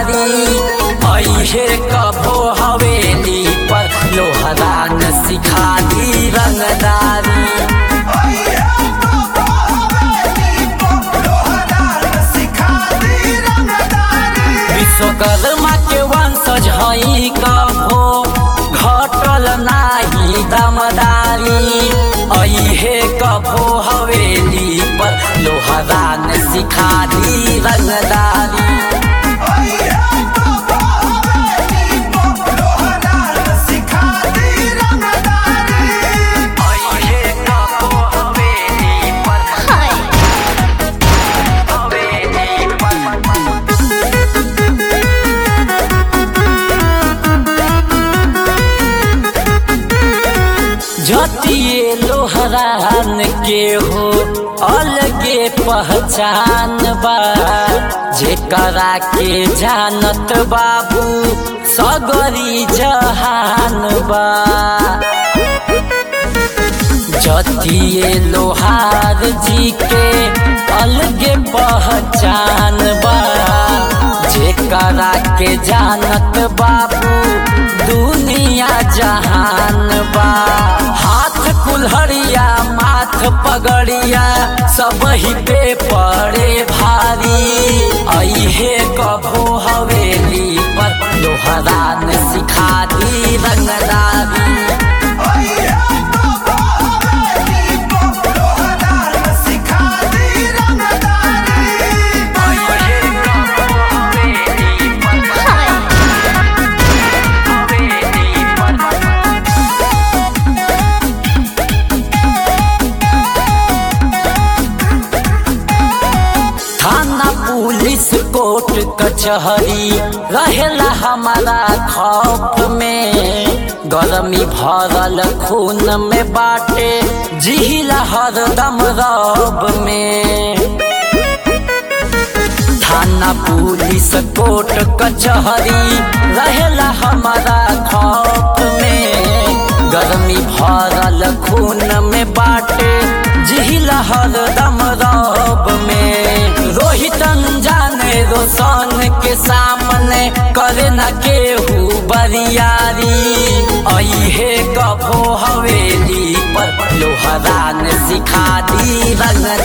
रंगदारी अहे कभो हवेली पर लोहरान सिखा दी रंगदारी विश्वकर्मा के वंशज हई कभो घटल नाही दमदारी अहे कभो हवेली पर लोहरान सिखा दी रंगदारी अहे कभो हवेली पर हवेली पर जतिए लोहरान के हो अलगे पहचान बा जेकरा के जानत बाबू सगरी जहान बा जतिए लोहार जी के अलगे पहचान बा जेकरा के जानत बाबू दुनिया जहान बा हाथ कुल्हड़िया माथ पगड़िया सब ही पे पड़े भारी अहे कभो हवेली पर लोहरान सिखा दी रंगदारी थाना पुलिस कोर्ट कचहरी रहेला हमारा खौफ में गरमी भरल खून में बाटे जिहिला हरदम रब में थाना पुलिस कोर्ट कचहरी रहेला हमारा खौफ में गर्मी भरल खून में बाटे जिहिला हरदम रब में रोहित जाने रोशन के सामने करे न केहू बरियारी अहे कभो हवेली पर लोहरान सिखा दी रंग